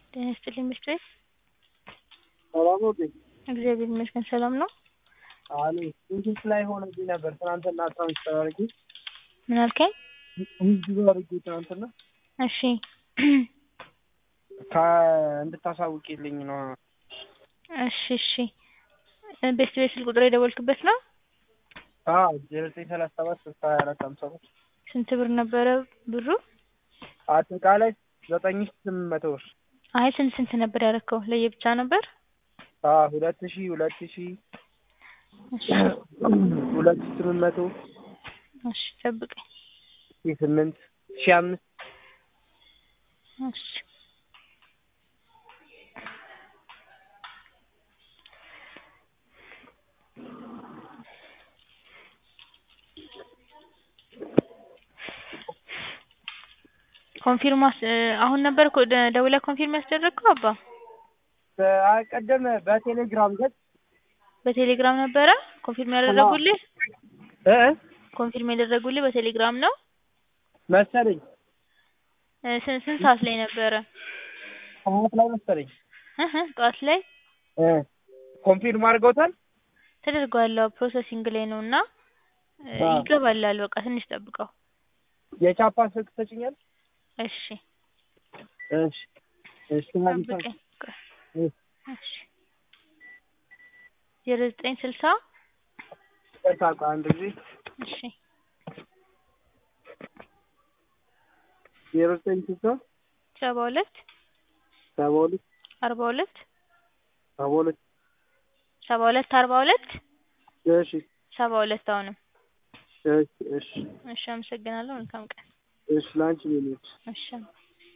ጤና ይስጥልኝ ምሽት ቤት ሰላም ነው እንዴ? እግዚአብሔር ይመስገን ሰላም ነው። አሉ ኢንቴክስ ላይ ሆነብኝ ነበር ትናንትና ትራንስፈር አድርጌ ምን አልከኝ? ዊዝድሮ አድርጌ ትናንትና እሺ እንድታሳውቂልኝ ነው። እሺ እሺ ቤስት ቤት ስልክ ቁጥር የደወልክበት ነው? አዎ ዜሮ ዘጠኝ ሰላሳ ሰባት ስልሳ ሀያ አራት ሀምሳ ሶስት ስንት ብር ነበረ ብሩ? አጠቃላይ ዘጠኝ ሺህ ስምንት መቶ ብር። አይ ስንት ስንት ነበር ያደረከው? ለየብቻ ነበር? አዎ ሁለት ሺህ ሁለት ሺህ እሺ ሁለት ሺህ ስምንት መቶ እሺ ጠብቀኝ። ሺህ ስምንት ሺህ አምስት እሺ ኮንፊርም አሁን ነበር እኮ ደ- ደውለህ ኮንፊርም ያስደረግከው አባ? ቀደም በቴሌግራም ገጽ በቴሌግራም ነበረ ኮንፊርም ያደረጉልህ? እ ኮንፊርም ያደረጉልህ በቴሌግራም ነው? መሰለኝ እ ስንት ስንት ሰዓት ላይ ነበረ? ሰዓት ላይ መሰለኝ እህ ጠዋት ላይ እ ኮንፊርም አድርገውታል። ተደርጓል። አዎ ፕሮሰሲንግ ላይ ነው እና እ አዎ። ይገባላል። በቃ ትንሽ ጠብቀው። የቻፓ ስልክ ትሰጪኛለሽ? እሺ እሺ እሺ ጠብቀኝ። ቆይ። እ እሺ ዜሮ ዘጠኝ ስልሳ ይቅርታ ቆይ አንድ ጊዜ እሺ ዜሮ ዘጠኝ ስልሳ ሰባ ሁለት ሰባ ሁለት አርባ ሁለት ሰባ ሁለት ሰባ ሁለት አርባ ሁለት እሺ ሰባ ሁለት አሁንም እሺ እሺ እሺ አመሰግናለሁ። መልካም ቀን። እሺ ላንቺ ምን እሺ